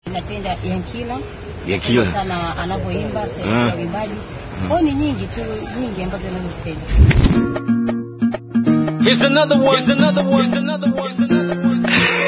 Napenda Yankila Yankila. sana anavyoimba sehemu Mm. ya uimbaji kwao ni nyingi tu nyingi ambazo nazozipenda. Here's another one. Here's another one. Here's another one. Here's another one.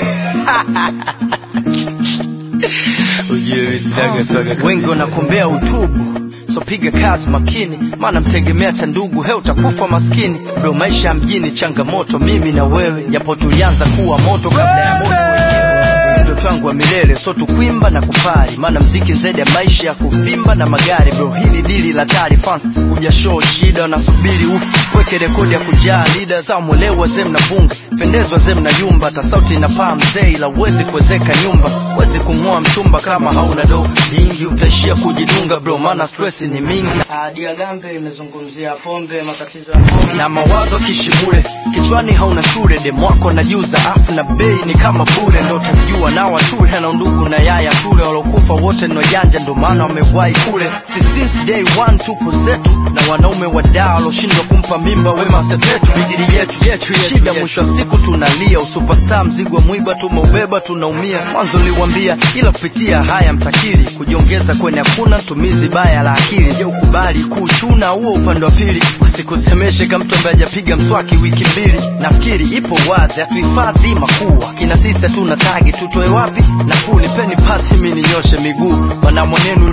Ujue sinaga swaga kabisa. wengi wanakumbea utubu so piga kazi makini maana mtegemea cha ndugu he utakufa maskini ndo maisha ya mjini changamoto mimi na wewe japo tulianza kuwa moto kabla ya moto wenyewe ndoto yangu ya milele so tukwimba na kupari maana mziki zaidi ya maisha ya kuvimba na magari bro hili dili la tari fans kuja show shida wanasubiri ufu weke rekodi ya kujaa lida saa mwelewa zee mnabunga pendezwa zee mnayumba hata sauti inapaa mzee ila uwezi kuwezeka nyumba wezi kung'oa mchumba kama hauna do lingi utaishia kujidunga bro maana stress ni mingi diagambe imezungumzia pombe matatizo ya pombe na mawazo kishibure kichwani hauna shule demwako najuza afu na bei ni kama bure ndo utajua na wature na ndugu na yaya tule walokufa wote ni wajanja ndo maana wamewahi kule si since day one tupo zetu na wanaume wadaa waloshindwa kumpa mimba wema sepetu bigiri yetu yetu shida mwisho wa siku tunalia usupestar mzigo wa mwiba tumeubeba tunaumia mwanzo niliwambia ila kupitia haya mtakiri kujiongeza kwenye hakuna tumizi baya la akili je ukubali kuchuna huo upande wa pili wasikusemeshe kama mtu ambaye hajapiga mswaki wiki mbili nafikiri ipo wazi hatuhifadhi makuu akina sisi hatuna tagi tutoe wapi nafuu nipeni pasi mi ninyoshe miguu wanamwanenu